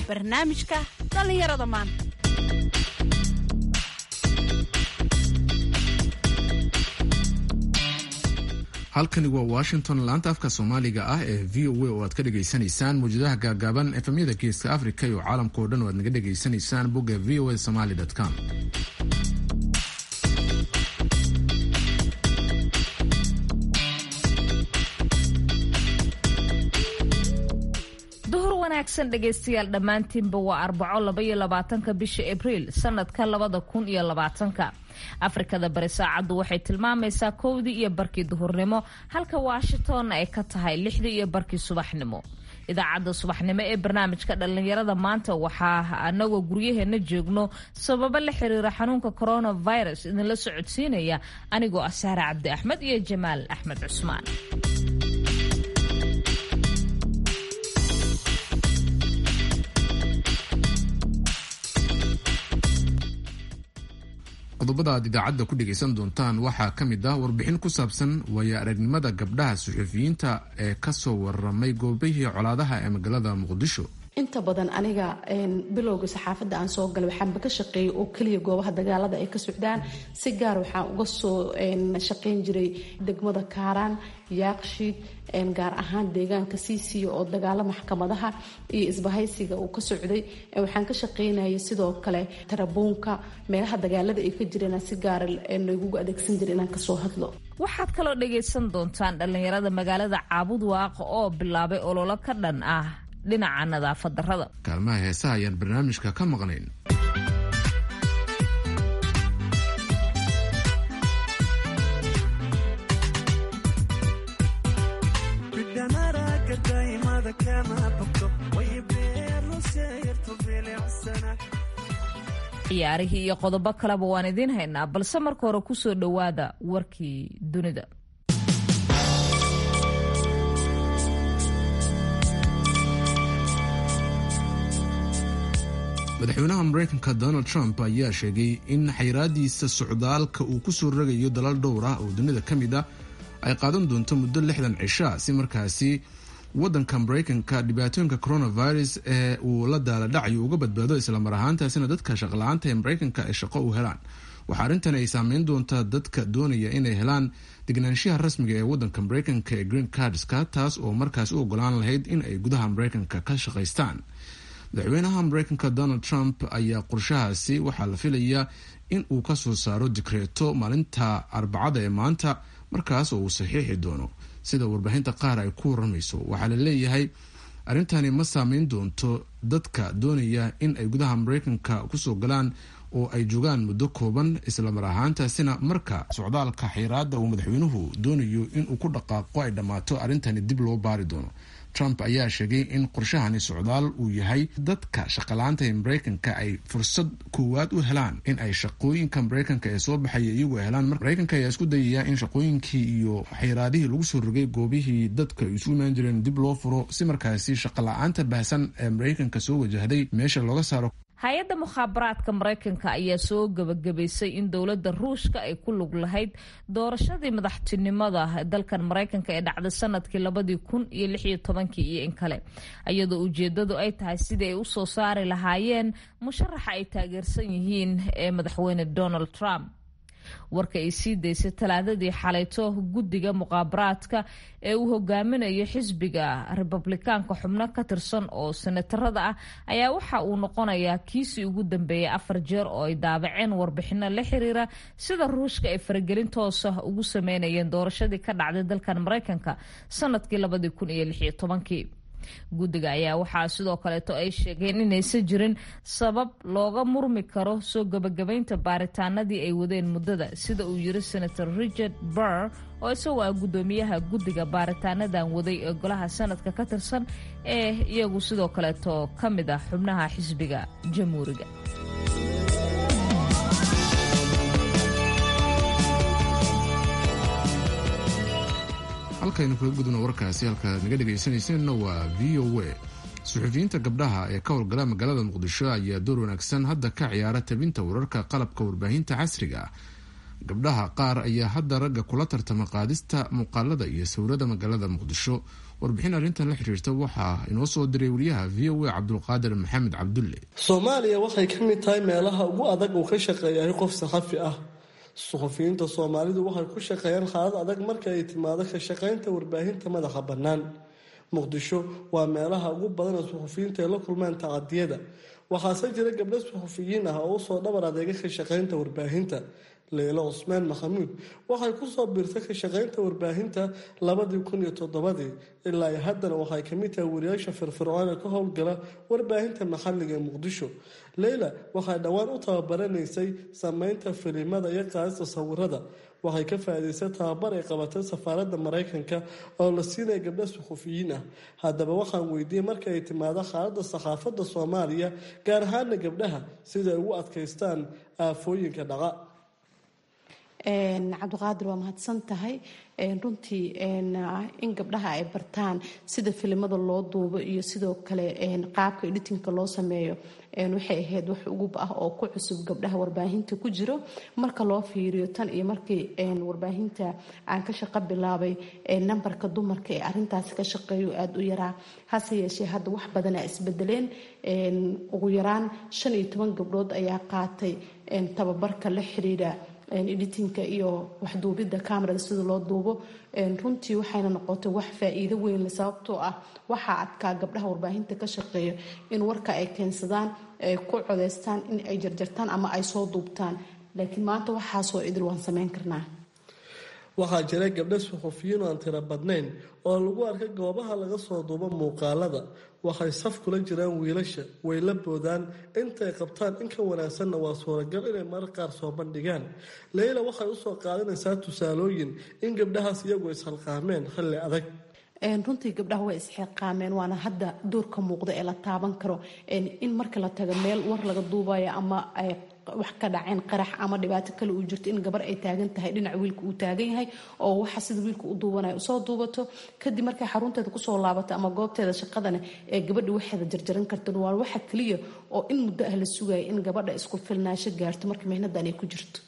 barnaamijka dhallinyarada maanta halkani waa washington laanta afka soomaaliga ah ee v o a oo aad ka dhagaysanaysaan mawjadaha gaagaaban efemyada geeska africa iyo caalamka oo dhan oo aad naga dhagaysanaysaan bogga v o a somaly com duhur wanaagsan dhegaystayaal dhammaantiinba waa arbaco labaiyo labaatanka bisha abriil sanadka labada kun iyo labaatanka afrikada bari saacaddu waxay tilmaamaysaa kowdii iyo barkii duhurnimo halka washingtonna ay ka tahay lixdii iyo barkii subaxnimo idaacadda subaxnimo ee barnaamijka dhallinyarada maanta waxaa anagoo guryaheena joogno sababo la xiriira xanuunka coronavirus idinla socodsiinaya anigoo ah saare cabdi axmed iyo jamaal axmed cusmaan qodobada aad idaacadda ku dhegaysan doontaan waxaa ka mid ah warbixin ku saabsan waaya aragnimada gabdhaha suxufiyiinta ee kasoo waramay goobihii colaadaha ee magaalada muqdisho inta badan aniga bilowga saxaafadda aan soo galay waxaanba ka shaqeeyay oo keliya goobaha dagaalada ay ka socdaan si gaar waxaan uga soo shaqayn jiray degmada kaaraan yaaqshiid gaar ahaan deegaanka siisiya oo dagaalo maxkamadaha iyo isbahaysiga uu ka socday waxaan ka shaqaynayay sidoo kale tarabuunka meelaha dagaalada ay ka jireen si gaara lagugu adeegsan jiray inaan kasoo hadlo waxaad kaloo dhagaysan doontaan dhallinyarada magaalada caabud waaqa oo bilaabay ololo ka dhan ah dhinaca nadaafad darrada kaalmaha heesaha ayaan barnaamijka ka maqnayn ciyaarihii iyo qodobo kaleba waan idiin haynaa balse marka hore kusoo dhowaada warkii dunida madaxweynaha mareykanka donald trump ayaa sheegay in xayraadiisa socdaalka uu kusoo rogayo dalal dhowr ah oo dunida ka mid ah ay qaadan doonto muddo lixdan cisha si markaasi wadanka mareykanka dhibaatooyinka coronavirus ee uu la daaladhacayo uga badbaado islamar ahaantaasina dadka shaqla-aanta ee mareykanka ay shaqo u helaan waxaa arrintan ay saameyn doontaa dadka doonaya inay helaan degnaanshaha rasmiga ee wadanka mareykanka ee green cardska taas oo markaas u ogolaan lahayd in ay gudaha mareykanka ka shaqaystaan madaxweynaha mareykanka donald trump ayaa qorshahaasi waxaa la filayaa in uu kasoo saaro dikreeto maalinta arbacada ee maanta markaas oo uu saxiixi doono sida warbaahinta qaar ay ku waramayso waxaa la leeyahay arrintani ma saameyn doonto dadka doonaya in ay gudaha mareykanka kusoo galaan oo ay joogaan muddo kooban islamar ahaantaasina marka socdaalka xiraada uu madaxweynuhu doonayo inuu ku dhaqaaqo ay dhammaato arrintani dib loo baari doono trump ayaa sheegay in qorshahani socdaal uu yahay dadka shaqalaanta ee mareykanka ay fursad koowaad u helaan in ay shaqooyinka mareykanka ee soo baxaya iyagu helaan mareykanka ayaa isku dayaya in shaqooyinkii iyo xayraadihii lagu soo rogay goobihii dadka ay isu imaan jireen dib loo furo si markaasi shaqala-aanta baahsan ee mareykanka soo wajahday meesha looga saaro hay-adda mukhaabaraadka mareykanka ayaa soo gabagabaysay in dowladda ruushka ay ku lug lahayd doorashadii madaxtinimada dalkan mareykanka ee dhacday sanadkii labadii kun iyo lix iyo tobankii iyo in kale iyadoo ujeedadu ay tahay sidii ay usoo saari lahaayeen musharaxa ay taageersan yihiin ee madaxweyne donald trump warka ay sii daysay talaadadii xalayto guddiga muqaabaraadka ee uu hogaaminayo xisbiga republikaanka xubno ka tirsan oo senatarada ah ayaa waxa uu noqonayaa kiisii ugu dambeeyay afar jeer oo ay daabaceen warbixino la xiriira sida ruushka ay faragelin toosa ugu sameynayeen doorashadii ka dhacday dalkan mareykanka sanadkii labadii kun iyo lix iyo tobankii guddiga ayaa waxaa sidoo kaleeto ay sheegeen inaysan jirin sabab looga murmi karo soo gabagabaynta baaritaanadii ay wadeen muddada sida uu yiri senator richard burr oo isagoo ah guddoomiyaha guddiga baaritaanadan waday ee golaha sanadka ka tirsan ee iyagu sidoo kaleeto ka mid ah xubnaha xisbiga jamhuuriga halkaynu kaga gudubno warkaasi halkaad naga dhegaysanayseena waa v o a suxufiyiinta gabdhaha ee ka howlgala magaalada muqdisho ayaa door wanaagsan hadda ka ciyaara tabinta wararka qalabka warbaahinta casriga ah gabdhaha qaar ayaa hadda ragga kula tartama qaadista muuqaalada iyo sawirada magaalada muqdisho warbixin arrintan la xiriirta waxaa inoo soo diray wariyaha v o a cabdulqaadir maxamed cabdulle soomaaliya waxay ka mid tahay meelaha ugu adag uu ka shaqeeyahay qof saxafi ah suxufiyiinta soomaalidu waxay ku shaqeeyaan xaalad adag marka ay timaado ka shaqaynta warbaahinta madaxa bannaan muqdisho waa meelaha ugu badan ee suxufiyiinta ay la kulmaan tacadiyada waxaase jira gabdho suxufiyiin ah oo usoo dhabar adeega ka shaqaynta warbaahinta leylo cusmaan maxamuud waxay kusoo biirtay ka shaqaynta warbaahinta labadii kun iyo toddobadii ilaa iyo haddana waxay kamid tahay wariyaasha firfircoon ee ka howlgala warbaahinta maxalliga ee muqdisho leyla waxay dhowaan u tababaraneysay sameynta filimada iyo qaadista sawirada waxay ka faa-iideysay tababar ay qabatay safaaradda maraykanka oo la siinaya gabdho suxufiyiin ah haddaba waxaan weydiiyey marka ay timaado xaaladda saxaafadda soomaaliya gaar ahaana gabdhaha siday ugu adkaystaan aafooyinka dhaca cabdiqaadir waa mahadsan tahay runtii in gabdhaha ay bartaan sida filimada loo duubo iyo sidoo kale qaabka editinka loo sameeyo waxay ahayd wax ugub ah oo ku cusub gabdhaha warbaahinta ku jiro marka loo fiiriyo tan iyo markii warbaahinta aan ka shaqo bilaabay nambarka dumarka ee arintaasi ka shaqeeyo aada u yaraa hase yeeshee hadda wax badanaa isbedeleen ugu yaraan shan iyo toban gabdhood ayaa qaatay tababarka la xiriira editinka iyo waxduubidda camerada sida loo duubo runtii waxayna noqotay wax faa-iido weynle sababtoo ah waxaa adkaa gabdhaha warbaahinta ka shaqeeya in warka ay keensadaan ay ku codeystaan in ay jarjartaan ama ay soo duubtaan laakiin maanta waxaasoo idil waan sameyn karnaa waxaa jira gabdho suxufiyiin oo aan tiro badnayn oo lagu arkay goobaha laga soo duubo muuqaalada waxay saf kula jiraan wiilasha way la boodaan intay qabtaan in ka wanaagsanna waa suuragal inay marar qaar soo bandhigaan leyla waxay usoo qaadanaysaa tusaalooyin in gabdhahaas iyagu ishalqaameen xilli adag runtii gabdhaha way isxilqaameen waana hadda doorka muuqda ee la taaban karo in marka la tago meel war laga duubayo ama wax ka dhaceen qarax ama dhibaato kale uu jirto in gabar ay taagan tahay dhinaca wiilka uu taagan yahay oo waxa sida wiilka u duubanayo usoo duubato kadib markay xarunteeda kusoo laabato ama goobteeda shaqadana ee gabadha waxeeda jarjaran karta waa waxa keliya oo in muddo ah la sugaya in gabadha isku filnaasho gaarto marka mihnadan ay ku jirto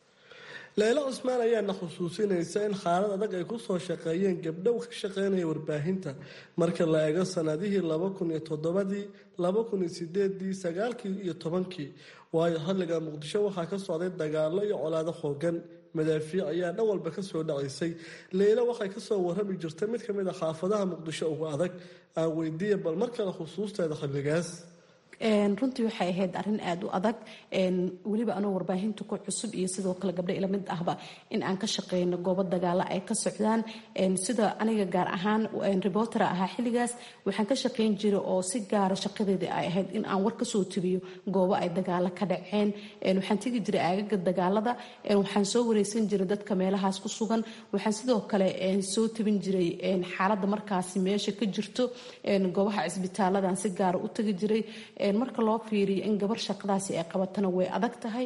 leylo cusmaan ayaana xusuusinaysa in xaalad adag ay kusoo shaqeeyeen gabdhow ka shaqeynaya warbaahinta marka la eego sanadihii laba kun iyo toddobadii laba kun iyo sideedii sagaalkii iyo tobankii waayo xilliga muqdisho waxaa ka socday dagaalo iyo colaado xoogan madaafiic ayaa dhan walba kasoo dhacaysay leylo waxay kasoo warrami jirtay mid kamid a xaafadaha muqdisho ugu adag aan weydiiya bal mar kale xusuusteeda xilligaas runtii waxay ahayd arin aada u adag weliba anoo warbaahinta ku cusub iyo sidoo kale gabdho ila mid ahba in aan ka shaqeyno goobo dagaalo ay ka socdaan sida aniga gaar ahaan reportera ahaa xilligaas waxaan ka shaqeyn jiray oo si gaara shaqadeedii ay ahayd in aan war kasoo tabiyo goobo ay dagaalo ka dhaceen waxaan tegi jiray aagaga dagaalada waxaan soo wareysan jiray dadka meelahaas ku sugan waxaan sidoo kale soo tabin jiray xaaladda markaasi meesha ka jirto goobaha cisbitaaladan si gaara u tagi jiray marka loo fiiriyo in gabar shaqadaasi ay qabatana way adag tahay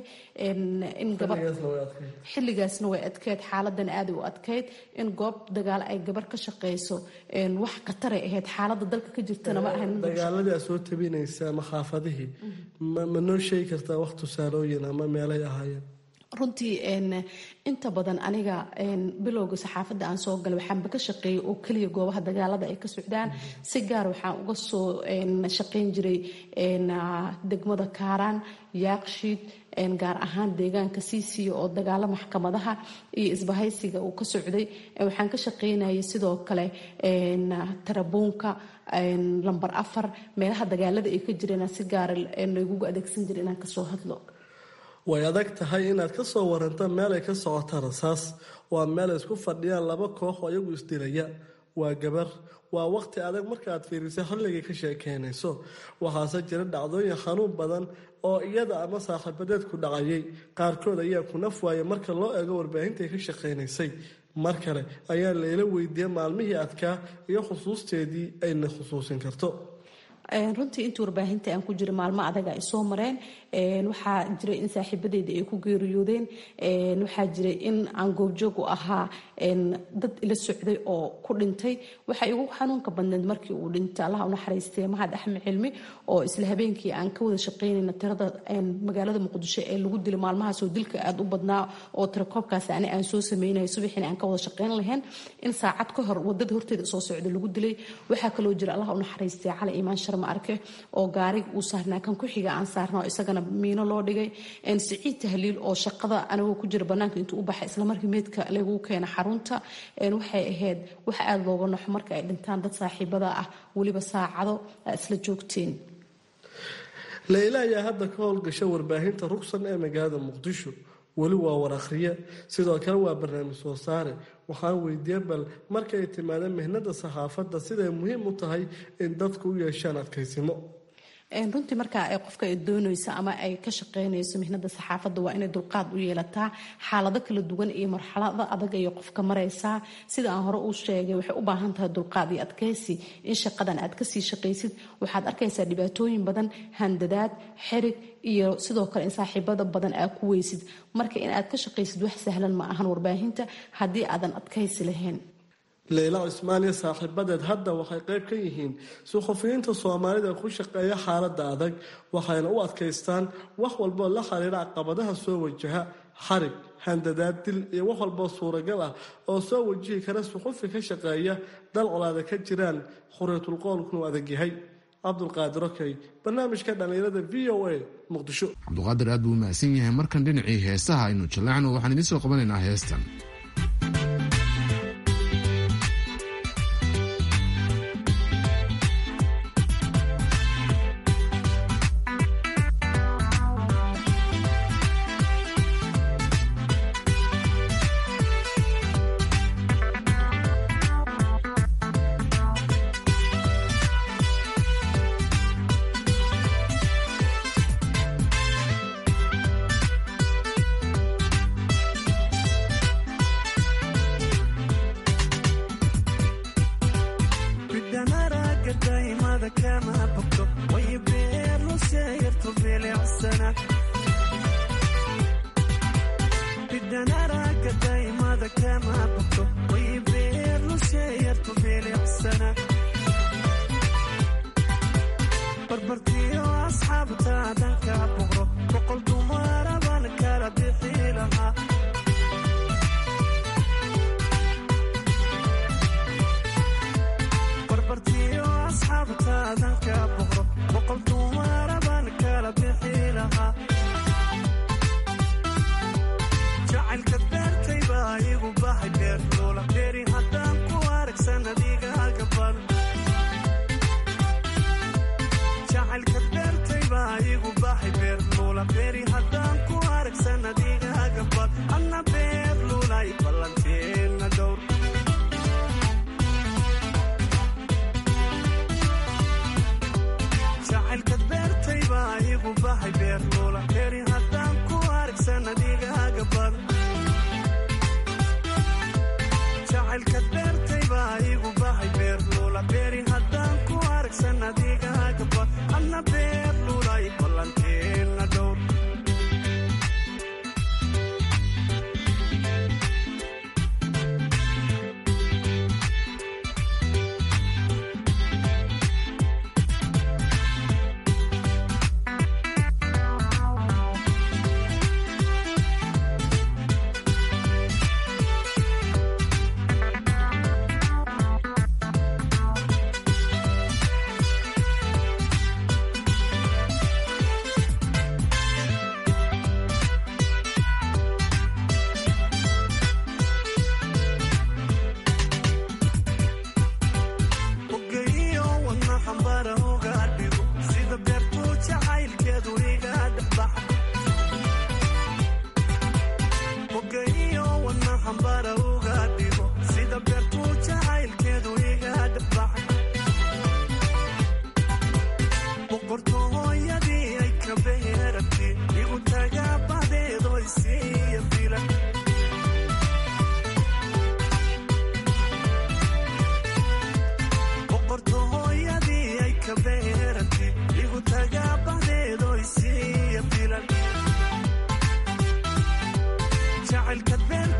xilligaasna way adkeyd xaaladan aaday u adkeyd in goob dagaalo ay gabar ka shaqeyso wax khataray ahayd xaalada dalka ka jirtana ma ahan dagaaladii aad soo tabinaysa ama xaafadihii ma noo sheegi kartaa wax tusaalooyin ama meelay ahaayeen runtii inta badan aniga bilowga saxaafadda aan soo galay waxaanba ka shaqeeyay oo keliya goobaha dagaalada ay ka socdaan si gaar waxaan uga soo shaqeyn jiray degmada kaaraan yaaqshiid gaar ahaan deegaanka siisiya oo dagaalo maxkamadaha iyo isbahaysiga uu ka socday waxaan ka shaqeynayay sidoo kale tarabuunka lambar afar meelaha dagaalada ay ka jireen si gaara lagugu adeegsan jira inaan kasoo hadlo way adag tahay inaad ka soo waranto meel ay ka socota rasaas waa meel ay isku fadhiyaan laba koox oo iyagu isdilaya waa gabar waa waqti adag markaaad fiirisay xilligay ka sheekeynayso waxaase jira dhacdooyin xanuun badan oo iyada ama saaxiibadeed ku dhacayay qaarkood ayaa ku naf waaya marka loo eego warbaahintaay ka shaqaynaysay mar kale ayaa layla weydiiyey maalmihii adkaa iyo xusuusteedii ayna xusuusin karto runtii intii warbaahinta aan ku jira maalmo adaga ay soo mareen waxaa jiray in saaxiibadeeda ay ku geeriyoodeen waxaa jiray in aan goobjoog u ahaa dad ila socday oo ku dhintay waxaa igu xanuunka badneed markii uu dhintay allaha unaxariistay mahad axmed cilmi oo isla habeenkii aan ka wada shaqaynayna tirada magaalada muqdisho ee lagu dilay maalmahaasoo dilka aada u badnaa oo tirakoobkaas ani aan soo sameynay subaxiina aan ka wada shaqayn lahayn in saacad ka hor wadada horteeda soo socda lagu dilay waxaa kaloo jira allaha unaxariistay cali imaan sharma arke oo gaarig uu saarnaa kan ku xiga aan saarna oo isagana miino loo dhigay siciid tahliil oo shaqada anigoo ku jira banaanka intuu u baxay islamarkii meydka lagu keena xarunta waxay ahayd wax aada looga naxo marka ay dhintaan dad saaxiibada ah weliba saacado isla joogteen leyla ayaa hadda ka howlgasha warbaahinta rugsan ee magaalada muqdisho weli waa war akhriye sidoo kale waa barnaamij soo saare waxaan weydiiyey bal markay timaadeen mihnada saxaafadda siday muhiim u tahay in dadku u yeeshaan adkaysimo runtii markaa ay qofka ay doonayso ama ay ka shaqeynayso mihnada saxaafadda waa inay dulqaad u yeelataa xaalado kala duwan iyo marxalado adag ayay qofka maraysaa sida aan hore uu sheegay waxay u baahan tahay dulqaad iyo adkaysi in shaqadan aad kasii shaqaysid waxaad arkaysaa dhibaatooyin badan handadaad xerig iyo sidoo kale in saaxiibada badan aad ku weysid marka in aad ka shaqaysid wax sahlan ma ahan warbaahinta haddii aadan adkaysi lahayn leyla cismaan iyo saaxiibadeed hadda waxay qayb ka yihiin suxufiyiinta soomaalida ku shaqeeya xaaladda adag waxayna u adkaystaan wax walboo la xiriira caqabadaha soo wajaha xarig handadaad dil iyo wax walboo suuragal ah oo soo wajihi kara suxufi ka shaqeeya dal colaada ka jiraan khuriyatulqoolkunu adag yahay cabdulqaadir okey barnaamijka dhallinyarada v o a muqdisho cabduqaadir aad buu u mahadsan yahay markan dhinacii heesaha aynu jallacno waxaan idiin soo qabanaynaa heestan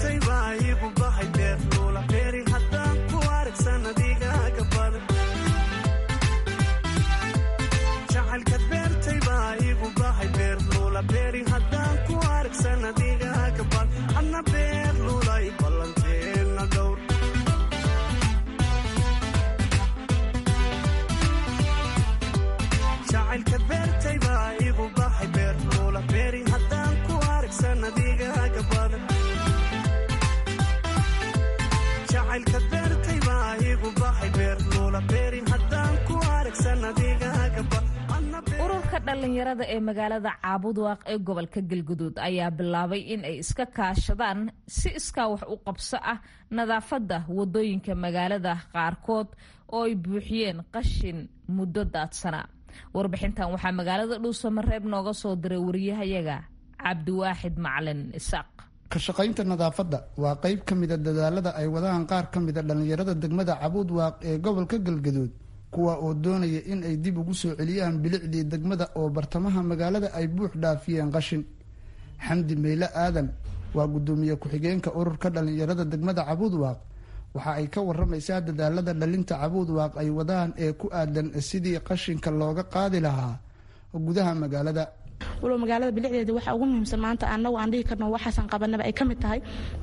ururka dhallinyarada ee magaalada caabudwaaq ee gobolka galguduud ayaa bilaabay in ay iska kaashadaan si iskaa wax u qabso ah nadaafadda wadooyinka magaalada qaarkood oo ay buuxiyeen qashin muddo daadsanaa warbixintan waxaa magaalada dhuusamareeb nooga soo diray wariyahayaga cabdiwaaxid macalin isaaq ka shaqaynta nadaafadda waa qayb ka mida dadaalada ay wadaan qaar ka mida dhallinyarada degmada cabuudwaaq ee gobolka galgaduud kuwa oo doonaya in ay dib ugu soo celiyaan bilicdii degmada oo bartamaha magaalada ay buux dhaafiyeen qashin xamdi meyle aadan waa guddoomiye ku-xigeenka ururka dhallinyarada degmada cabuudwaaq waxa ay ka waramaysaa dadaalada dhalinta cabuudwaaq ay wadaan ee ku aadan sidii qashinka looga qaadi lahaa gudaha magaalada walow magaalada bilicdeeda waxa ugu muhiimsan maanta anagu aan dhihi karno waxaasan qabanaba ay ka mid tahay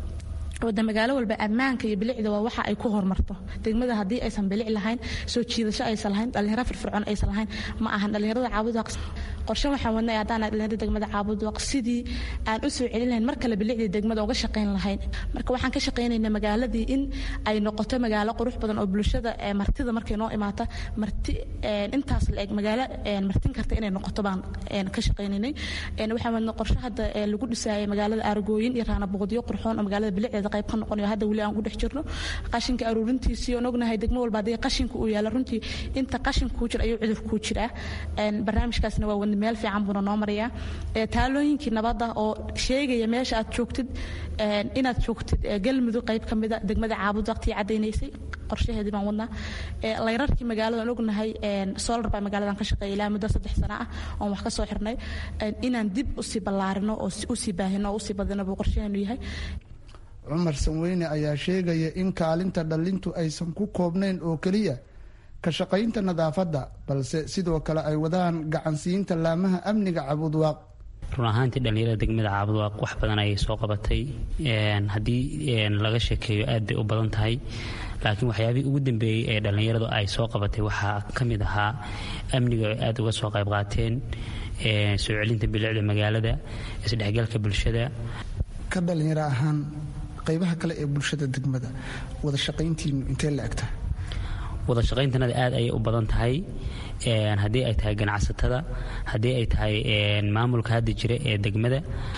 wada magaalo walba ammaanka iyo bilicda waa waxa ay ku horumarto degmada haddii aysan bilic lahayn soo jiidasho aysan lahayn dhalinyaro firfircoon aysan lahayn ma ahan dhalinyarada caabudwaaq qorshe waxaan wadnay haddaan dhalinyarada degmada caabudwaaq sidii aan u soo celin lahayn mar kale bilicdii degmada uga shaqayn lahayn marka waxaan ka shaqaynaynaa magaaladii in ay noqoto magaalo qurux badan oo bulshada martida markay noo imaata marti intaas la eg magaalo martin karta inay noqoto baan ka shaqaynaynay waxaan wadnay qorshe hadda lagu dhisaayay magaalada aargooyin iyo raana boqodyo qurxoon oo magaalada bilicdeeda qayb ka noqonayo hadda weli aan ku dhex jirno qashinka aruurintiisii oon ognahay degmo walba haddii qashinka uu yaala runtii inta qashinka kuu jira ayuu cudur kuu jiraa barnaamijkaasna waa wadni meel fiican buuna noo marayaa taalooyinkii nabadda oo sheegaya meesha aad joogtid inaad joogtid galmudug qayb ka mida degmada caabud waqtii caddaynaysay qorshaheedii baan wadnaa layrarkii magaalada aan ognahay solar baa magaaladan ka shaqeeya ilaa muddo saddex sano ah oon wax ka soo xirnay inaan dib usii ballaarino oo usii baahino oo usii badino buu qorshaheenu yahay cumar sanweyne ayaa sheegaya in kaalinta dhallintu aysan ku koobnayn oo keliya ka shaqaynta nadaafadda balse sidoo kale ay wadaan gacansiinta laamaha amniga cabudwaaq run ahaantii dhallinyarada degmada caabudwaaq wax badan ayay soo qabatay haddii laga sheekeeyo aad bay u badan tahay laakiin waxyaabihii ugu dambeeyey ee dhallinyaradu ay soo qabatay waxaa ka mid ahaa amniga ay aad uga soo qayb qaateen soo celinta bilicda magaalada isdhexgalka bulshada ka dhalinyaro ahaan qaybaha kale ee bulshada degmada wada shaqayntiinu intee la egtahay wada shaqayntanada aad ayay u badan tahay haddii ay tahay ganacsatada haddii ay tahay maamulka hadda jira ee degmada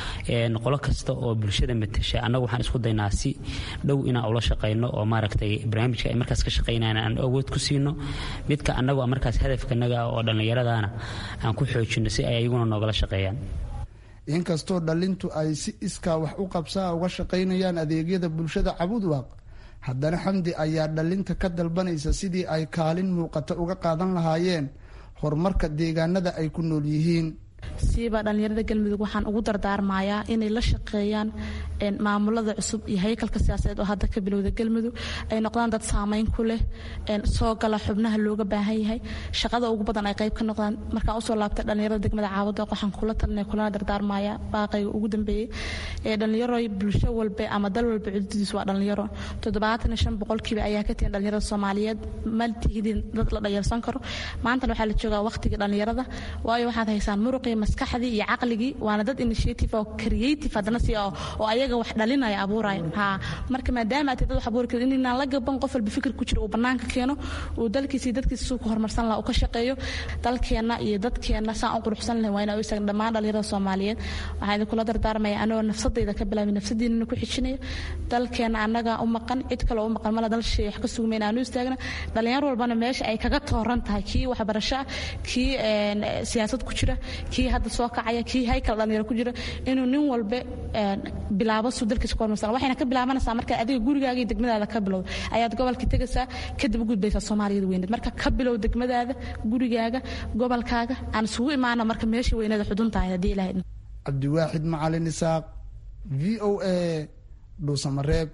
qolo kasta oo bulshada matasha annagu waxaan isku daynaa si dhow inaan ula shaqayno oo maaragtay barnaamijka ay markaas ka shaqaynayaan aan awood ku siino midka annagu markaas hadafkanaga oo dhallinyaradana aan ku xoojino si ay ayaguna noogala shaqeeyaan inkastoo dhallintu ay si iskaa wax u qabsaa uga shaqaynayaan adeegyada bulshada cabudwaaq haddana xamdi ayaa dhallinta ka dalbanaysa sidii ay kaalin muuqata uga qaadan lahaayeen horumarka deegaanada ay ku nool yihiin siiba dhallinyarada galmudug waxaan ugu dardaarmayaa inay la shaqeeyaan maamulada cusub iyo haykalka siyaasadeed oo hadda ka bilowda galmudug ay noqdaan dad saamayn ku leh soo gala xubnaha looga baahan yahay shaqada ugu badan ay qayb ka noqdaan markaan usoo laabtay dhallinyarada degmada caawada waxaan kula talinaya kulana dardaarmaya baaqayga ugu dambeeyey ee dhallinyaro bulsho walbe ama dal walba cududiis waa dhallinyaro toddobaatan iyo shan boqolkiiba ayaa ka tihin dhallinyarada soomaaliyeed ma tihidin dad la dhayalsan karo maantana waxaa la joogaa waqtigii dhallinyarada waayo waxaad haysaan muruqii maskaxdii iyo caqligii waana dad initiative oo creative haddana si oo ayaga wax dhalinaya abuuraya ha marka maadaama aad dad wax abuuri karin inaan la gaban qof walba fikir ku jira uu banaanka keeno uu dalkiisa iyo dadkiisa suu ku horumarsan laha uu ka shaqeeyo dalkeenna iyo dadkeenna saan u quruxsan lahayn waa inaa u istaagan dhammaan dhallinyarada soomaaliyeed waxaan idinkula dardaarmaya anagoo nafsadayda ka bilaabay nafsadiinana ku xijinaya dalkeenna annaga u maqan cid kale u maqan mala dal shay wax ka sugmay inaanu istaagna dhalinyar walbana meesha ay kaga tooran tahay kii waxbarasho ah kii siyaasad ku jira kii hadda soo kacaya kii haykal dhalinyaro ku jira inuu nin walba bilaabo suu dalkiisa ku hormarsan waxayna ka bilaabanaysaa marka adiga gurigaaga iyo degmadaada ka bilowda ayaad gobolka tegaysaa kadib u gudbaysaa soomaaliyada weyneed marka ka bilow degmadaada gurigaaga gobolkaaga aan isugu imaana marka meesha weyneeda xudun tahay haddii ilahay cabdiwaaxid macalin isaaq v o a dhuusamareeb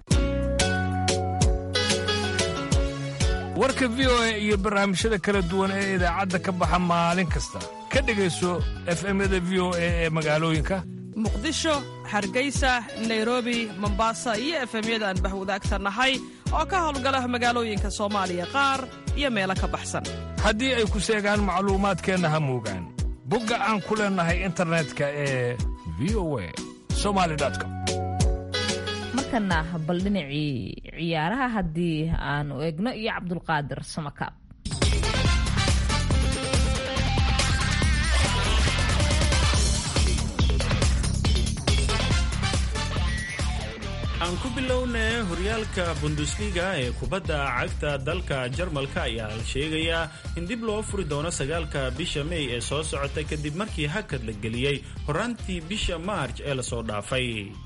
warka v o a iyo barnaamijyada kala duwan ee idaacadda ka baxa maalin kasta ka dhegayso efemyada v o a ee magaalooyinka muqdisho hargeysa nairobi mombasa iyo efemyada aan bahwadaagta nahay oo ka howlgala magaalooyinka soomaaliya qaar iyo meelo ka baxsan haddii ay ku seegaan macluumaadkeenna ha moogaan bogga aan ku leennahay internetka ee v o a somali com markana bal dhinacii ciyaaraha haddii aanu eegno iyo cabdulqaadir samakaab aan ku bilownay horyaalka bundesliga ee kubadda cagta dalka jarmalka ayaa la sheegayaa in dib loo furi doono sagaalka bisha mey ee soo socota kadib markii hakad la geliyey horaantii bisha maarj ee lasoo dhaafay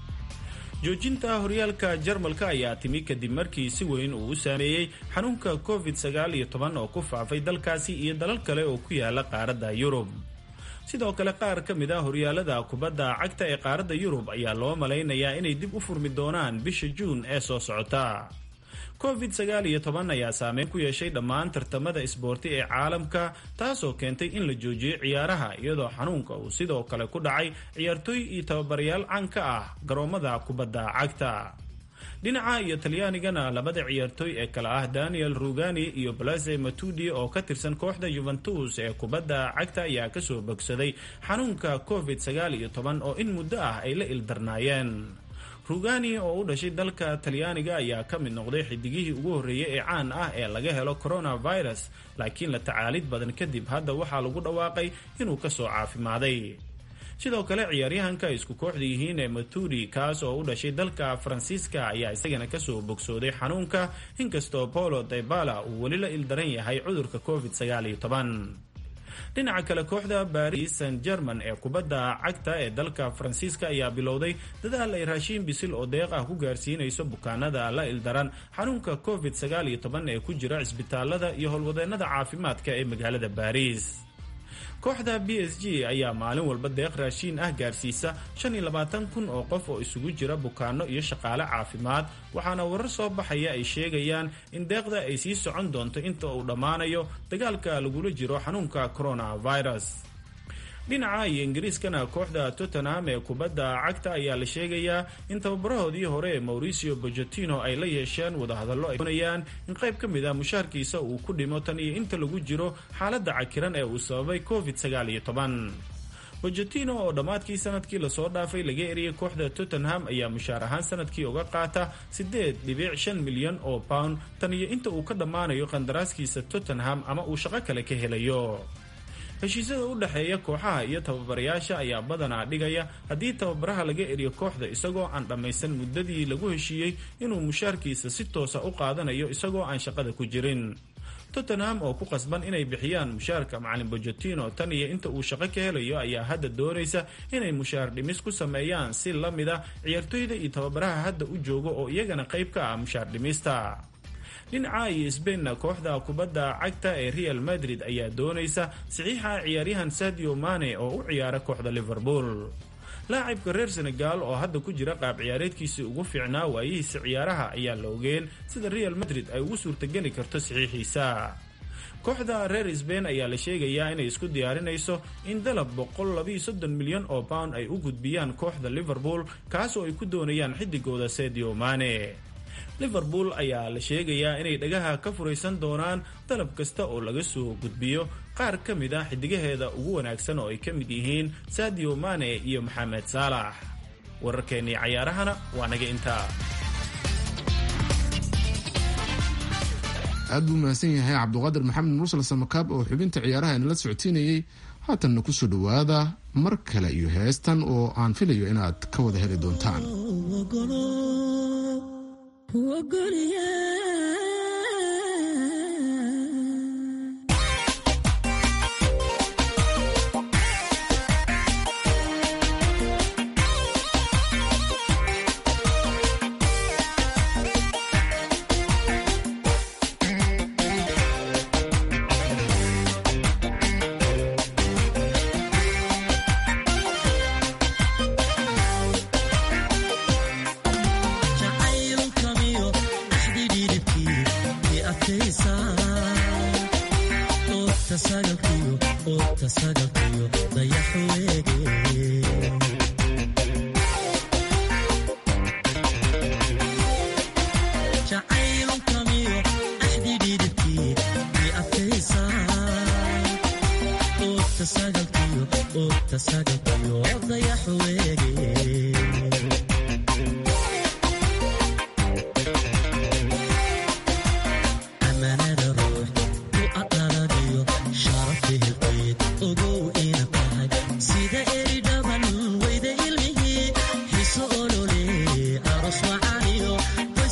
joojinta horyaalka jarmalka ayaa timi kadib markii si weyn uu u saameeyey xanuunka covid sagaal iyo toban oo ku faafay dalkaasi iyo dalal kale oo ku yaala qaaradda yurub sidoo kale qaar ka mid a horyaalada kubadda cagta ee qaaradda yurub ayaa loo malaynayaa inay dib u furmi doonaan bisha juun ee soo socota covid sagaal iyo toban ayaa saameyn ku yeeshay dhammaan tartamada isboorti ee caalamka taasoo keentay in la joojiyey ciyaaraha iyadoo xanuunka uu sidoo kale ku dhacay ciyaartooy iyo tababarayaal caan ka ah garoomada kubadda cagta dhinaca iyo talyaanigana labada ciyaartooy ee kale ah daniel rugani iyo blaze matudi oo ka tirsan kooxda yuventus ee kubadda cagta ayaa kasoo bogsaday xanuunka covid sagaal iyo toban oo in muddo ah ay la ildarnaayeen rugani oo u dhashay dalka talyaaniga ayaa ka mid noqday xidigihii ugu horreeyey ee caan ah ee laga helo coronavirus laakiin la tacaalid badan kadib hadda waxaa lagu dhawaaqay inuu kasoo caafimaaday sidoo kale ciyaaryahanka isku kooxda yihiin ee maturi kaas oo u dhashay dalka faransiiska ayaa isagana kasoo bogsooday xanuunka inkastoo polo daybala uu weli la ildaran yahay cudurka covid sagaal iyo toban dhinaca kale kooxda baris san german ee kubadda cagta ee dalka faransiiska ayaa bilowday dadaal ay raashiin bisil oo deeq ah ku gaarsiinayso bukaanada la ildaran xanuunka covid sagaal iyo toban ee ku jira cisbitaalada iyo howlwadeennada caafimaadka ee magaalada baris kooxda b s g ayaa maalin walba deeq raashiin ah gaarsiisa shan iyo labaatan kun oo qof oo isugu jira bukaano iyo shaqaale caafimaad waxaana warar soo baxaya ay sheegayaan in deeqda ay sii socon doonto inta uu dhammaanayo dagaalka lagula jiro xanuunka coronavirus dhinaca iyo ingiriiskana kooxda tottenham ee kubadda cagta ayaa la sheegayaa in tababarahoodii hore ee mauricio bojotino ay la yeesheen wadahadallo ay doonayaan in qayb ka mid ah mushaarkiisa uu ku dhimo tan iyo inta lagu jiro xaaladda cakiran ee uu sababay covid sagaal iyo toban bojotino oo dhammaadkii sanadkii lasoo dhaafay laga eriyay kooxda tottenham ayaa mushaar ahaan sanadkii uga qaata siddeed dhibic shan milyan oo pound tan iyo inta uu ka dhammaanayo qandaraaskiisa tottenham ama uu shaqo kale ka helayo heshiisyada u dhexeeya kooxaha iyo tababarayaasha ayaa badanaa dhigaya haddii tababaraha laga eriyo kooxda isagoo aan dhammaysan muddadii lagu heshiiyey inuu mushaarkiisa si toosa u qaadanayo isagoo aan shaqada ku jirin tottenham oo ku qasban inay bixiyaan mushaarka macalin bojotino tan iyo inta uu shaqo ka helayo ayaa hadda doonaysa inay mushaar dhimis ku sameeyaan si la mid a ciyaartooyda iyo tababaraha hadda u jooga oo iyagana qayb ka ah mushaar dhimista dhinaca iyo sbainna kooxda kubadda cagta ee real madrid ayaa doonaysa saxiixa ciyaaryahan sadio mane oo u ciyaara kooxda liverpool laacibka reer senegal oo hadda ku jira qaab ciyaareedkiisii ugu fiicnaa waayihiisa ciyaaraha ayaa la ogeen sida real madrid ay ugu suurtageli karto saxiixiisa kooxda reer sbain ayaa la sheegayaa inay isku diyaarinayso in dalab milyan oo pound ay u gudbiyaan kooxda liverpool kaas oo ay ku doonayaan xidigooda sadio mane liverpool ayaa la sheegayaa inay dhagaha ka furaysan doonaan dalab kasta oo laga soo gudbiyo qaar ka mid ah xidigaheeda ugu wanaagsan oo ay ka mid yihiin sadio mane iyo maxamed saalax wararkeennii cayaarahana waa naga intaa aad buu mahadsan yahay cabduqaadir maxamed mursal samakaab oo xubinta ciyaaraha inala socodsiinayey haatanna kusoo dhowaada mar kale iyo heestan oo aan filayo inaad ka wada heli doontaan Jacayl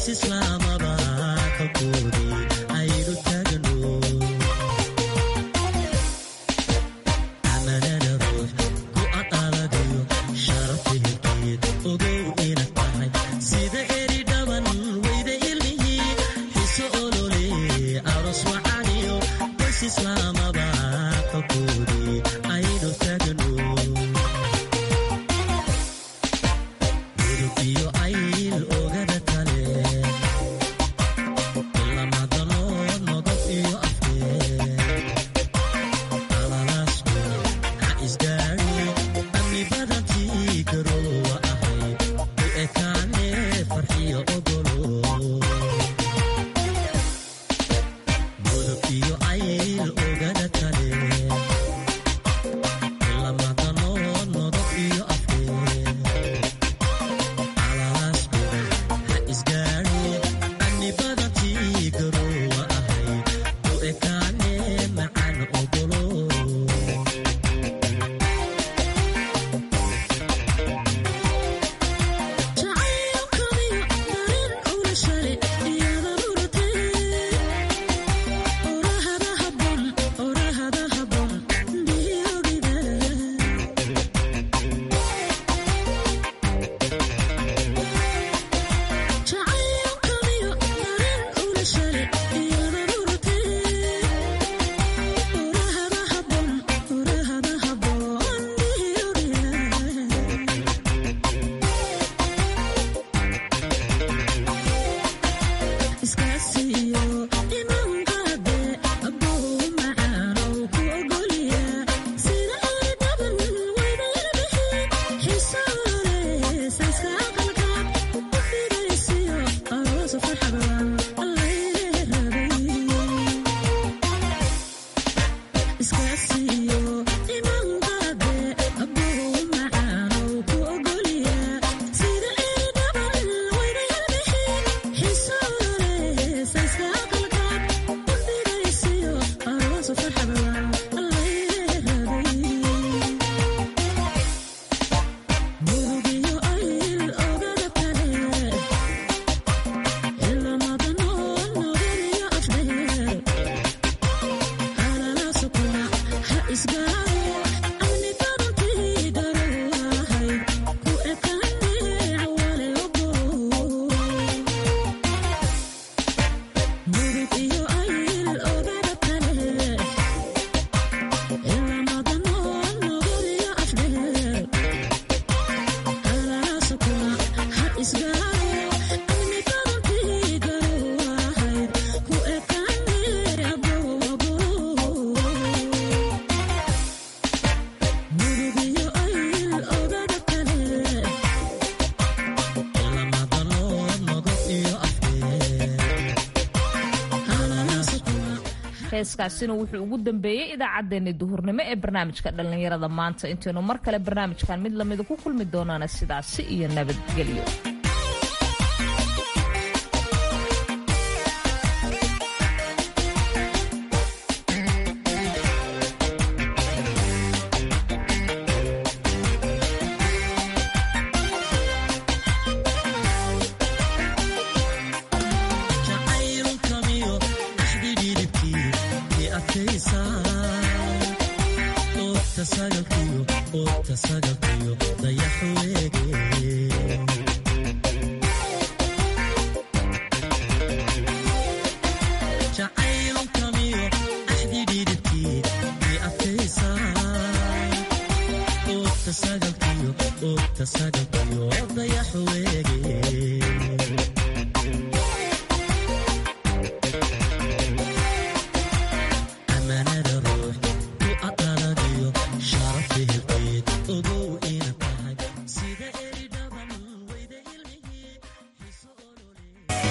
heeskaasina wuxuu ugu dambeeyey idaacaddeenni duhurnimo ee barnaamijka dhallinyarada maanta intaynu mar kale barnaamijkan mid lamida ku kulmi doonaana sidaasi iyo nabadgelyo